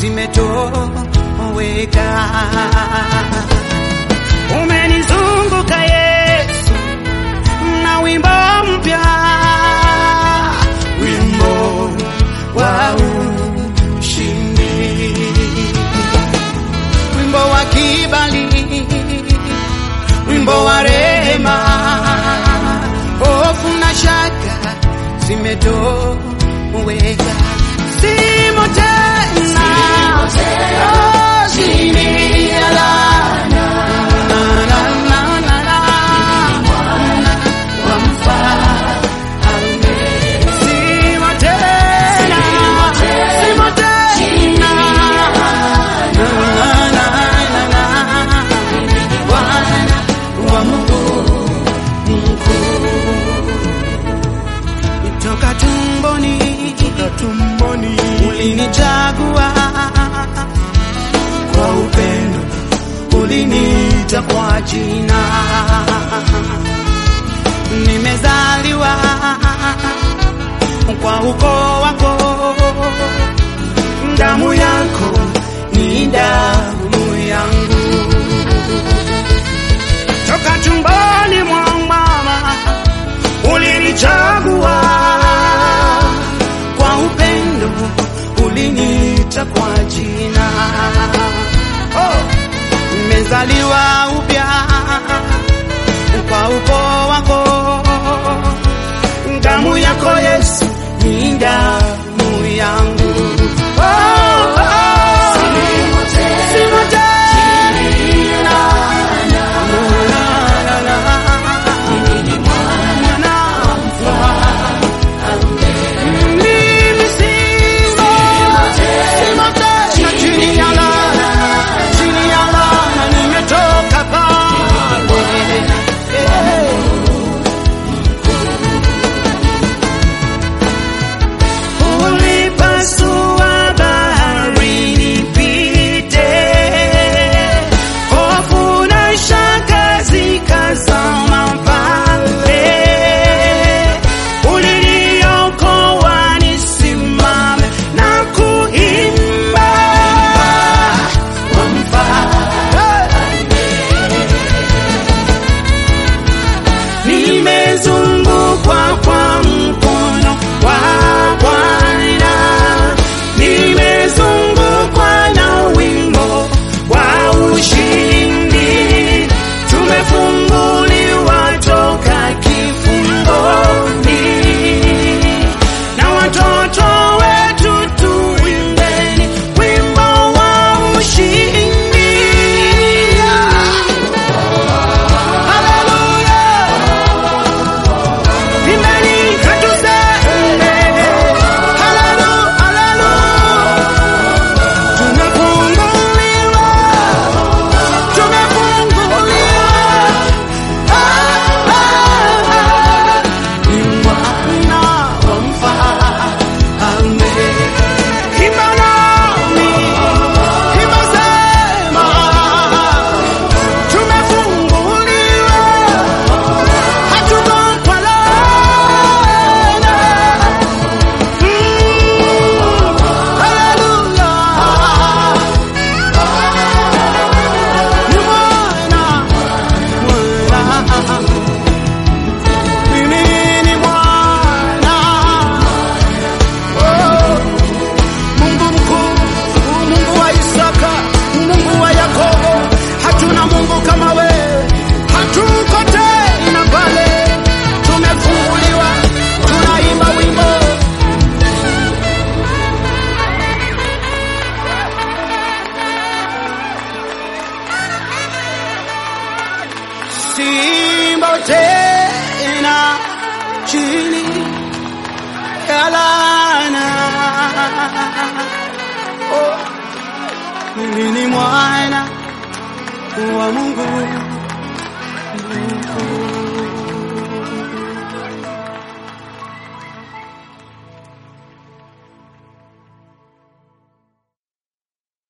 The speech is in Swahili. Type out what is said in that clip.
zimetoweka. Umenizunguka Yesu na wimbo mpya, wimbo wa ushindi, wimbo wa kibali, wimbo wa rehema, hofu na shaka zimetoweka, simo tena oh, chini ya laana. Na, na, na, na, na. Wa mfalme. Simo tena, simo tena. Na, na, na, na. Bwana wa Mungu toka tumboni, toka tumboni ulinichagua kwa upendo, uliniita kwa jina, nimezaliwa kwa ukoo wako, damu yako ni damu yangu, toka tumboni mwa mama ulinichagua kwa upendo, uliniita kwa jina. Oh, nimezaliwa upya kwa ukoo wako, damu yako Yesu ni damu yangu. Oh, oh, simo tena. La, la, la. Mimi simo, simo tena chini ya laana, chini ya laana nimetoka pale. Ulipasua bahari nipite, hofu na shaka zikazama pale. Uliniokoa nisimame na kuimba wa mfalme. Nimezungukwa kwa mkono wa Bwana, nimezungukwa na wimbo wa ushindi, tumefunguliwa toka kifungoni, na watoto wetu tuimbeni wimbo wa ushindi. Hallelujah. Imbeni katuseme, haleluya, haleluya. Tumefunguliwa, tumefunguliwa. Ah, ah, ah. Ni mwana wa mfalme. Imba nami, imba sema, tumefunguliwa hatuko kwa laana. Mm, haleluya. Ni mwana, mwana. Mimi ni mwana. Oh, Mungu mkuu, Mungu wa Isaka, Mungu wa Yakobo, hatuna Mungu kama wewe, hatuko tena pale, tumefunguliwa, tunaimba wimbo Simba tena chini ya laana. Oh, mimi ni mwana wa Mungu.